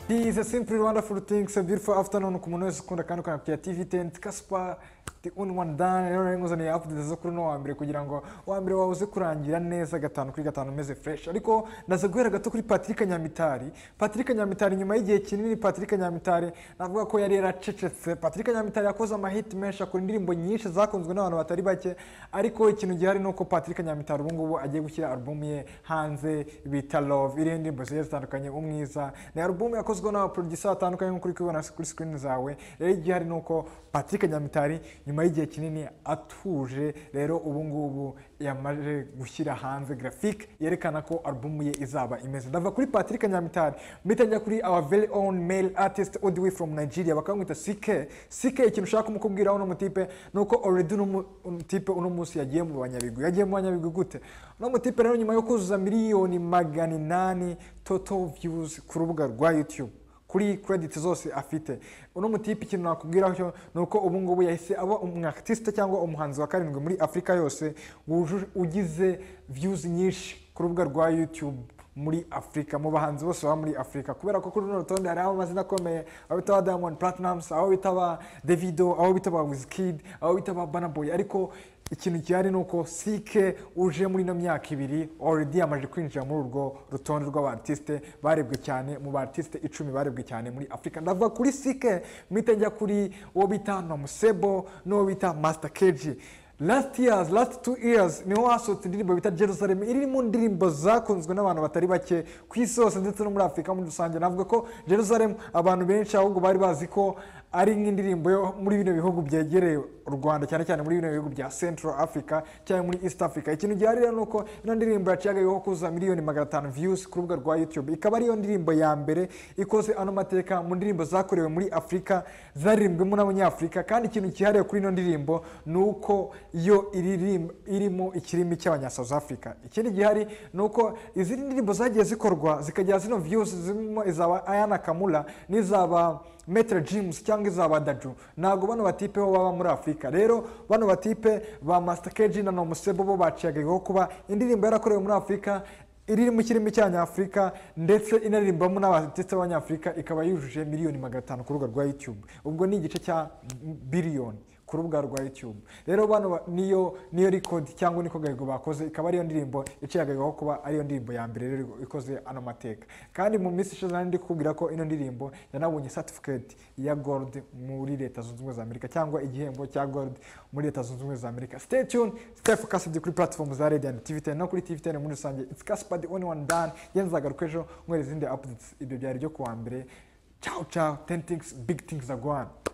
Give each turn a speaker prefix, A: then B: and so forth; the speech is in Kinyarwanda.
A: This is a simply wonderful thing, so beautiful afternoon ku muntu wese ukunda kandi ukanapitira TV Tent Kaspa the only one done rero rero nguzaniye update zo kuri uno wa mbere kugira ngo uwa mbere wawe uze kurangira neza gatanu kuri gatanu umeze fresh ariko ndaza guhera gato kuri Patrick Nyamitari Patrick Nyamitari nyuma y'igihe kinini Patrick Nyamitari navuga ko yari yaracecetse Patrick Nyamitari yakoze amahit menshi akora indirimbo nyinshi zakunzwe n'abantu batari bake ariko ikintu gihari ni uko Patrick Nyamitari ubu ngubu agiye gushyira album ye hanze bita Love iriho indirimbo zigiye zitandukanye umwiza ni album yakozwe n'abaproducer batandukanye nk'uko uri kubibona kuri screen zawe rero igihari ni uko Patrick Nyamitari nyuma y'igihe kinini atuje rero ubu ngubu yamaze gushyira hanze graphic yerekana ko album ye izaba imeze ndava kuri Patrick Nyamitari mpita njya kuri our very own male artist all the way from Nigeria bakamwita CK CK ikintu ushaka kumukubwiraho uno mutipe ni uko already uno mu- uno tipe uno munsi yagiye mu banyabigwi yagiye mu banyabigwi gute uno mutipe rero nyuma yo kuzuza miliyoni magana inani total views ku rubuga rwa YouTube kuri credit zose afite uno mutipe ikintu nakubwiraho cyo ni uko ubu ngubu yahise aba umwakitisite cyangwa umuhanzi wa karindwi muri afurika yose wujuje- ugize views nyinshi ku rubuga rwa youtube muri afurika mu bahanzi bose baba muri afurika kubera ko kuri runo rutonde hariho amazina akomeye aho bita ba diamond platinums aho bita ba davido aho bita ba wizkid aho bita ba Burna Boy ariko ikintu gihari ni uko sike uje muri ino myaka ibiri already yamaze kwinjira muri urwo rutonde rw'abartisite barebwe cyane mu bartisite icumi barebwe cyane muri afurika ndava kuri sike mpita njya kuri uwo bita nomusebo n'uwo bita master keji last years last two years niho hasohotse indirimbo bita jerusalem iri mu ndirimbo zakunzwe n'abantu batari bake ku isi hose ndetse no muri afurika muri rusange navuga ko jerusalem abantu benshi ahubwo bari bazi ko ari nk'indirimbo yo muri bino bihugu byegereye u rwanda cyane cyane muri bino bihugu bya central africa cyangwa muri east africa ikintu gihari rero ni uko ino ndirimbo yaciyagayeho kuza miliyoni magana atanu views ku rubuga rwa youtube ikaba ariyo ndirimbo ya mbere ikoze ano mateka mu ndirimbo zakorewe muri afurika zaririmbwemo n'abanyafurika kandi ikintu cyihariye kuri ino ndirimbo ni uko yo iririm- irimo ikirimi cy'abanya south africa ikindi gihari ni uko izindi ndirimbo zagiye zikorwa zikagira zino views zirimo izaba ayana kamura n'izaba metere jimusi cyangwa izaba daju ntabwo bano batipe bo baba muri afurika rero bano batipe ba masita keji na nomusebo bo baciyagaho kuba indirimbo yarakorewe muri afurika iri mu kirimi cy'abanyafurika ndetse inaririmbamo n'abatetse b'abanyafurika ikaba yujuje miliyoni magana atanu ku rubuga rwa yutube ubwo ni igice cya biliyoni ku rubuga rwa YouTube rero bano ba- niyo niyo record cyangwa niko gahego bakoze ikaba ariyo ndirimbo iciyagagaho kuba ariyo ndirimbo ya mbere rero ikoze ano mateka kandi mu minsi ishize nari ndi kukubwira ko ino ndirimbo yanabonye certificate ya gold muri leta zunze ubumwe za Amerika cyangwa igihembo cya gold muri leta zunze ubumwe za Amerika stay tuned stay focused kuri platform za Radio and TV10 no kuri TV10 muri rusange it's Casper the only one done yenzagaruka ejo mwereza izindi updates ibyo byari byo kuwa mbere ciao ciao 10 things big things are going